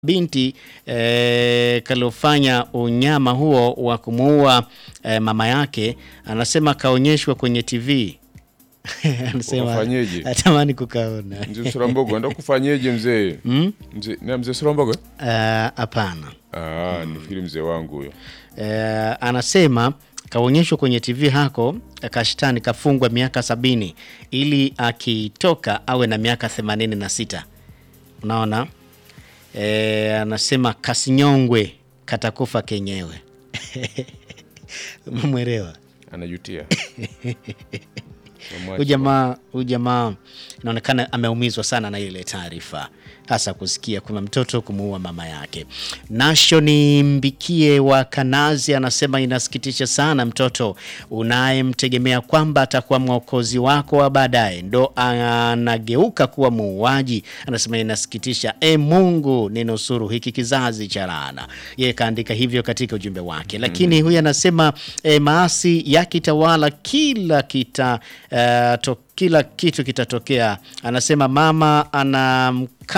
binti eh, kaliofanya unyama huo wa kumuua eh, mama yake, anasema kaonyeshwa kwenye TV anasema Ukafanyeje? atamani kukaona. Mzee Surambogo enda kufanyeje mzee? Mzee na mzee Surambogo? Eh, Hapana. Ah, ni mzee wangu huyo. Eh, anasema kaonyeshwa kwenye TV hako kashtani kafungwa miaka sabini ili akitoka awe na miaka themanini na sita. Unaona eh, anasema kasinyongwe katakufa kenyewe. Umemwelewa? Anajutia. Huyu jamaa huyu jamaa inaonekana ameumizwa sana na ile taarifa, hasa kusikia kuna mtoto kumuua mama yake. Nashoni Mbikie wa Kanazi anasema inasikitisha sana, mtoto unayemtegemea kwamba atakuwa mwokozi wako wa baadaye ndo anageuka kuwa muuaji. Anasema inasikitisha, e Mungu ninusuru hiki kizazi cha laana. Yeye kaandika hivyo katika ujumbe wake, lakini huyu anasema e, maasi yakitawala kila kita uh, to, kila kitu kitatokea. Anasema mama ana